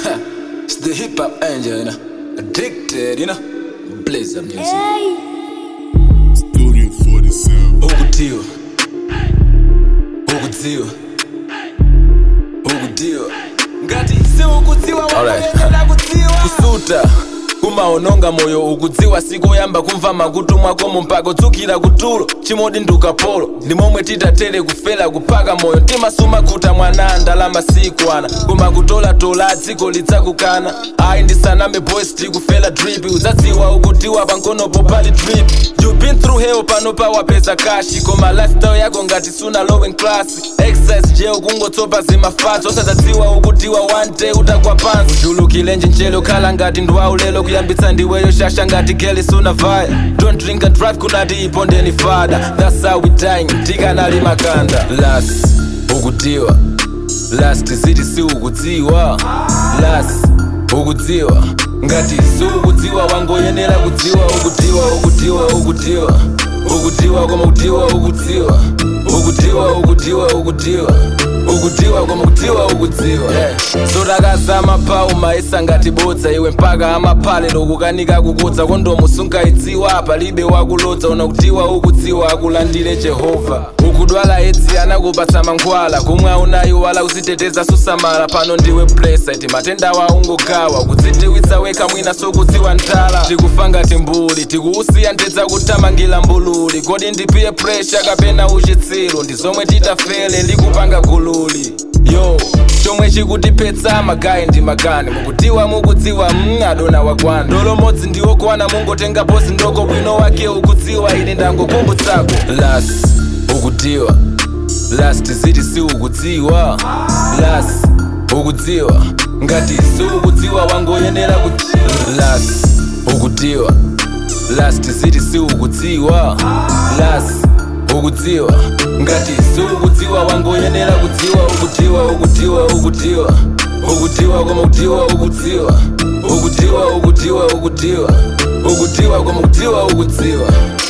it's the hip hop angel, you know. Addicted, you know. Blaze up music. Studio 47. Ukutiwa. Ukutiwa. Ukutiwa. Ngati si ukutiwa Alright. wanaendelea kutiwa. Kusuta. kumaononga moyo ukudziwa sikoyamba kumva makutu mwakomo mpaka udzukira kutulo chimodi ndukapolo ndi momwe titatele kufela kuphaka moyo timasumakhuta mwana ndalama sikwana koma kutolatola dziko lidzakukana ayi ndisaname boys tikufela drip udzadziwa ukutiwa pankonopo pali drip you been through hell pano pawapeza kashi koma lifestyle yako ngati suna low in class exercise je ukungotsopa zimafatso osadzadziwa ukutiwa one day utagwa pansi uchulukilenje njelo khala ngati ndwaulelo kuyambitsa ndiweyo shasha ngati geli sunavaya don't drink and drive kunati ipondeni fada that's how we dying tikanali makanda las ukutiwa las tiziti si ukudziwa las ukudziwa ngati si ukudziwa wangoyenera kudziwa ukudziwa ukudziwa ukudziwa ukudziwa koma kudziwa ukudziwa ukudziwa ukudziwa ukudziwa ukudziwa koma kudziwa ukudziwa sodakaza amapawu maisa ngati bodza iwe mpaka amaphale lokukanika kukudza kondomu sungaidziwa palibe wakulodza unakutiwa ukudziwa akulandire jehova ukudwala edzi anakupatsa mankhwala kumwe aunayiwala uziteteza susamala pano ndiwe blesa iti matenda wa ungogawa kudzidziwitsa wekha mwina sokudziwa nthala tikufa ngati mbuli tikuusiya ndidza kuthamangira mbululi kodi ndipiye presha kapena uchitsiru ndi zomwe titafele likupanga gululi yo chomwe chikutiphetsa magayi ndi magani mukutiwa mukudziwa mm, adona wakwana ndolomodzi ndiwokwana mungotenga posi ndoko bwino wake ukudziwa ine ndangokumbutsako las ukudziwa las tiziti si ukudziwa las ukudziwa ngati si ukudziwa wangoyenera ku las ukudziwa las tiziti si ukudziwa las ukudziwa ngati si ukudziwa wangoyenera kudziwa ukudziwa ukudziwa ukudziwa ukudziwa koma kudziwa ukudziwa ukudziwa ukudziwa ukudziwa ukudziwa koma kudziwa ukudziwa